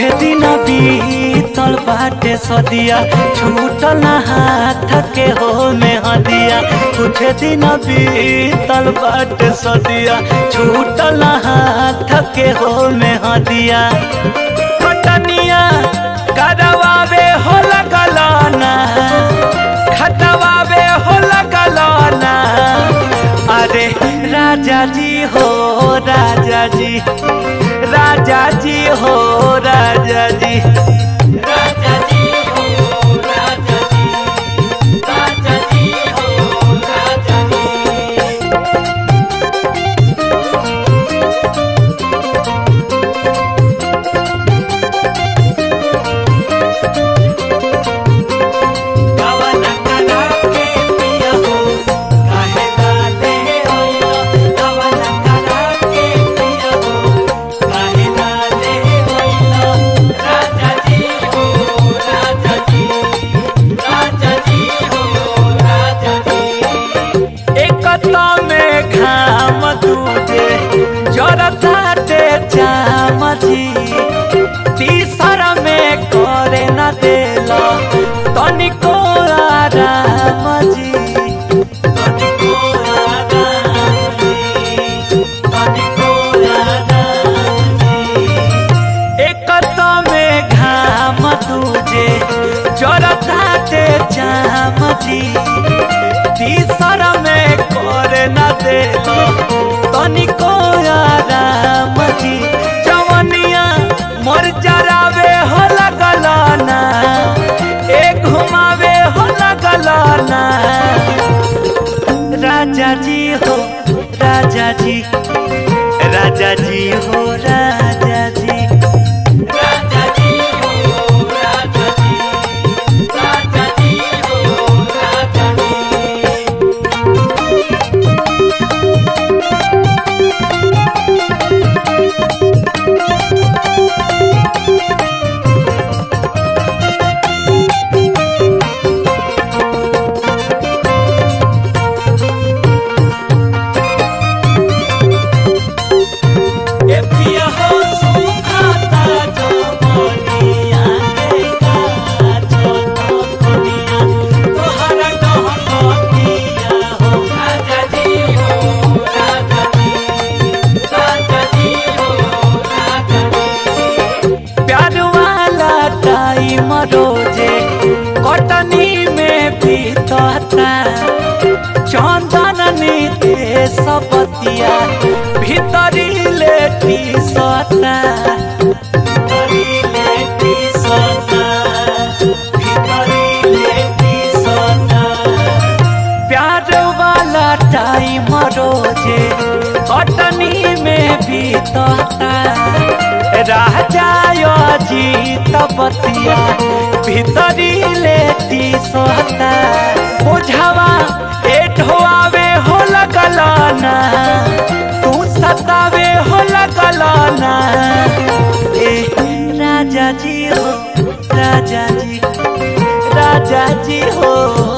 दिन बीतल बाटे सदिया छूटल ना हाथ के हो में हदिया कुछ दिन बीतल बाटे सदिया छूटल ना हाथ के हो में हदिया कटनिया करवावे हो लगलाना खटवावे हो लगलाना अरे राजा जी हो राजा जी राजा जी हो राजा जी राजा जी हो राजा जी राजा जी हो राजा जी कवन करा के पिया हो काहे लाले होइला कवन करा के पिया हो काहे लाले होइला राजा जी हो राजा जी राजा जी हो राजा जी एकता में घाम दूजे जरताटे चाम जी तीसरा में करे न देला तनिको आराम जी तनिको आराम जी तनिको आराम जी एकता में घाम दूजे जरताटे चाम जी तीसरा में करे न देलो तनिको आराम जी जवनिया मोर जरावे हो लगलाना एक घुमावे हो लगलाना राजा जी हो राजा जी राजा जी हो राजा जी राजा जी हो राजा जी राजा जी हो राजा जी ए पिया हो सुखाता जवनिया के काजो कोनिया तोहरा कहतिया हो राजा जी हो राजा जी राजा जी हो राजा जी प्यार वाला टाइम रोजे कटनी में बीतता चंदन नीते सबतिया भीतरी लेटी सता भीतरी लेटी सता भीतरी लेटी सता प्यार वाला टाइम रोजे कटनी में बीतता राजा जीत बतिया भीतरी लेती सोता बुझावा एठवावे हो लगलाना तू सतावे हो लगलाना ए राजा जी हो राजा जी राजा जी हो